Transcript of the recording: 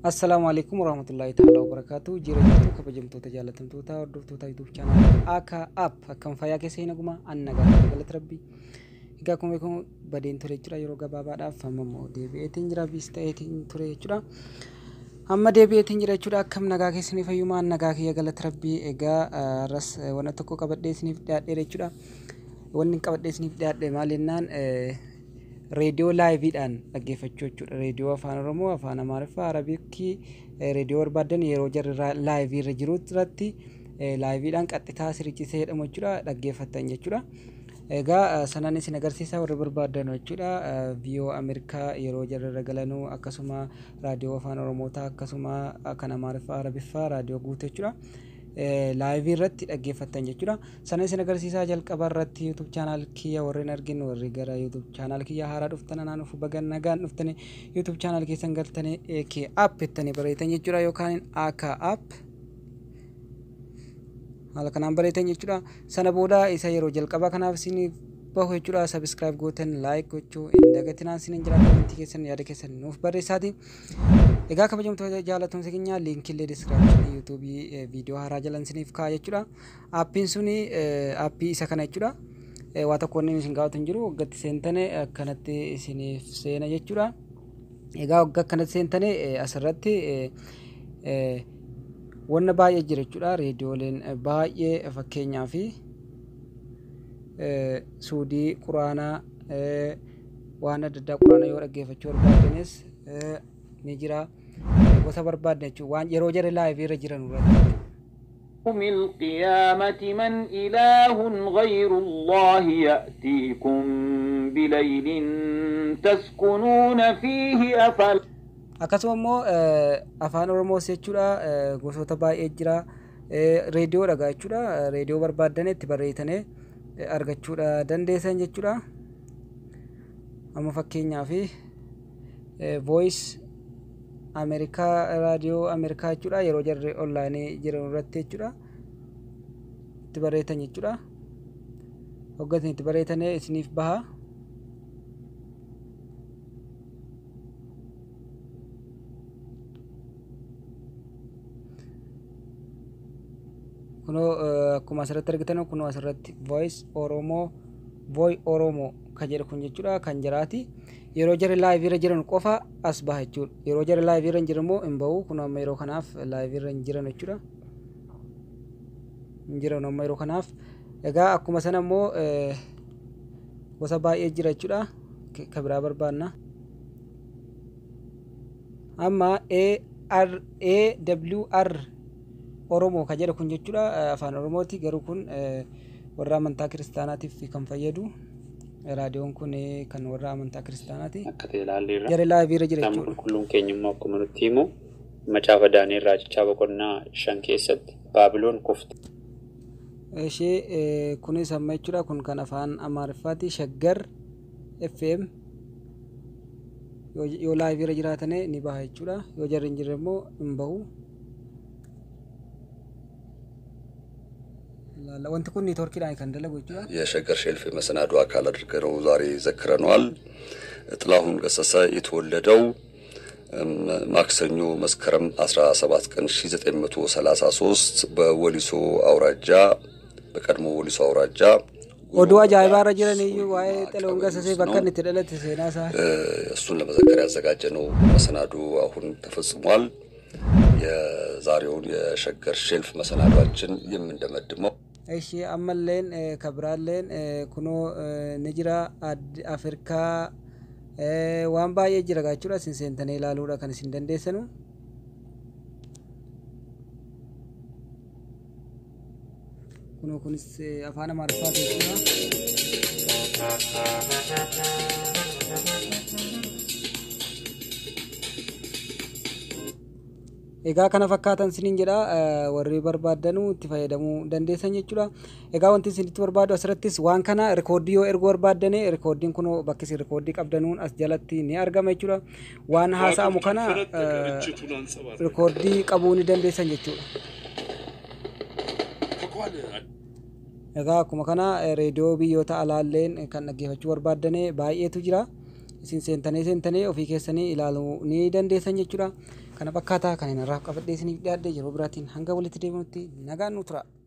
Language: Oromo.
Assalaamu alaikum warahmatullahi ta'ala wabarakaatu. Jira jirtu kabajamtoota jaalatamtoota hordoftoota YouTube chaanal akka app akkam fayyaa keessa hin aguma anna gaafa galata rabbii. Egaa akkuma beekamu badeen ture jechuudha yeroo gabaabaadhaaf amma immoo deebi'eetiin jira biis ta'eetiin ture jechuudha. Amma deebi'eetiin jira jechuudha akkam nagaa keessanii fayyumaa nagaa kiyya galata rabbii egaa arras wanna tokko qabadhee isiniif dhiyaadheera jechuudha. Wanni qabadhee isiniif dhiyaadhe maal jennaan reediyoo laayiviidhaan dhaggeeffachuu jechuudha. Reediyoo afaan Oromoo, afaan Amaariffaa, Arabiikii reediyoo barbaadan yeroo jarri laayivii irra jiru irratti laayiviidhaan qaxxitaa sirichisee jedhamu jechuudha dhaggeeffattan jechuudha. Egaa sanaan isin agarsiisa warri barbaadan jechuudha. Viiyoo Ameerikaa yeroo jarri irra galanuu akkasuma raadiyoo afaan Oromootaa akkasuma kan Amaariffaa, Arabiffaa raadiyoo guutuu jechuudha. laayivii irratti dhaggeeffattan jechuudha. Sana isin agarsiisaa jalqaba irratti YouTube chaanaal kiyya warreen argin warri gara YouTube chaanaal kiyya haaraa dhuftan anaan dhufu bagan nagaan dhuftani YouTube chaanaal keessan galtanii AK app jettanii bareetan jechuudha yookaan AK app haala kanaan bareetan jechuudha. Sana booda isa yeroo jalqabaa kanaaf isin bahu jechuudha sabiskiraayib gootan laayik gochuu hin dagatinaan isin jira komentii keessan yaada keessan nuuf barreessaati. Egaa kabajamtoota jaalatamtoota keenya liinkiillee diskiraapshinii yuutuubii viidiyoo haaraa jalan isiniif kaa'a jechuudha. Aappiin suni aappii isa kana jechuudha. Waa tokko inni isin gaafatu hin jiru waggatti seentane akkanatti isiniif seena jechuudha. Egaa waggaa akkanatti seentane asirratti wanna baay'ee jira jechuudha. Reediyooleen baay'ee fakkeenyaa fi suudii quraanaa waan adda addaa quraana yoo dhaggeeffachuu barbaadanis ni jira gosa barbaadne jechuudha waan yeroo jara laayivii irra jiran irratti. يوم القيامة من إله غير الله يأتيكم بليل تسكنون فيه أفلا Akkasuma immoo afaan Oromoos jechuudha gosoota baay'ee jira reediyoo dhagaa jechuudha reediyoo barbaadan itti barreessanii argachuudha dandeessan jechuudha. Amma fakkeenyaaf voice Ameerikaa raadiyoo Ameerikaa jechuudha yeroo jarri onlaayinii jiran irratti jechuudha itti barreessan jechuudha. Hoggatiin itti barreessanii isiniif baha. kunoo akkuma asirratti argitan kunoo asirratti voice oromoo voy oromoo kan jedhu kun jechuudha kan jiraati yeroo jarri laayivii irra jiran qofa as baha jechuudha yeroo jarri laayivii irra jiran immoo hin bahu kun amma yeroo kanaaf laayivii irra hin jiran jechuudha hin jiran amma yeroo kanaaf egaa akkuma sana immoo gosa baay'ee jira jechuudha ka biraa barbaanna amma AWR Oromoo kan jedhu kun jechuudha afaan Oromooti garuu kun warra amantaa kiristaanaatiif kan fayyadu raadiyoon kun kan warra amantaa kiristaanaati. Akka ta'e ilaalleerra. Jara laayivii irra jira Kitaabni jechuudha. qulqulluun keenya immoo akkuma nutti himu macaafa Daani'el raajichaa boqonnaa shan keessatti Baabiloon kufte. Ishee kunis amma jechuudha kun kan afaan Amaariffaati Shaggar FM yoo laayivii irra jiraatane ni baha jechuudha yoo jarri hin jirre immoo hin bahu. wanti kun ኔትወርክዳን kan dalagu jechuudha. የሸገር ሼልፍ የመሰናዶ አካል አድርገነው ዛሬ ዘክረነዋል። ጥላሁን ገሰሰ የተወለደው ማክሰኞ መስከረም 17 ቀን 1933 በወሊሶ አውራጃ በቀድሞ ወሊሶ አውራጃ oduu ajaa'ibaa irra jiran iyyuu waa'ee xalahuun gassasee bakka inni itti dhalate seenaa isaa እሱን ለመዘከር ያዘጋጀነው መሰናዶ አሁን ተፈጽሟል። የዛሬውን የሸገር ሼልፍ መሰናዷችን የምንደመድመው ishee ammalleen kabiraalleen kunoo ni jira afrikaa waan baay'ee jira jechuudha isin seentanii ilaaluudha kan isin dandeessanu. kunoo kunis afaan amaariffaa jechuudha. egaa kana fakkaatan siniin jedha warri barbaadanu itti fayyadamuu dandeessan jechuudha egaa wanti isinitti barbaadu asirrattis waan kana rikoordii yoo erguu barbaadane rikoordiin kun bakki isin rikoordii qabdanuun as jalatti ni argama jechuudha waan haasa'amu kana rikoordii qabuu ni dandeessan jechuudha egaa akkuma kana reediyoo biyyoota alaalleen kan dhaggeeffachuu barbaadane baay'eetu jira isin seentanii seentanii ofii keessanii ilaaluu ni dandeessan jechuudha kana fakkaataa kan inni irraa qabadhee isiniif dhiyaadhe yeroo biraatiin hanga walitti deebinutti nagaan nu tura.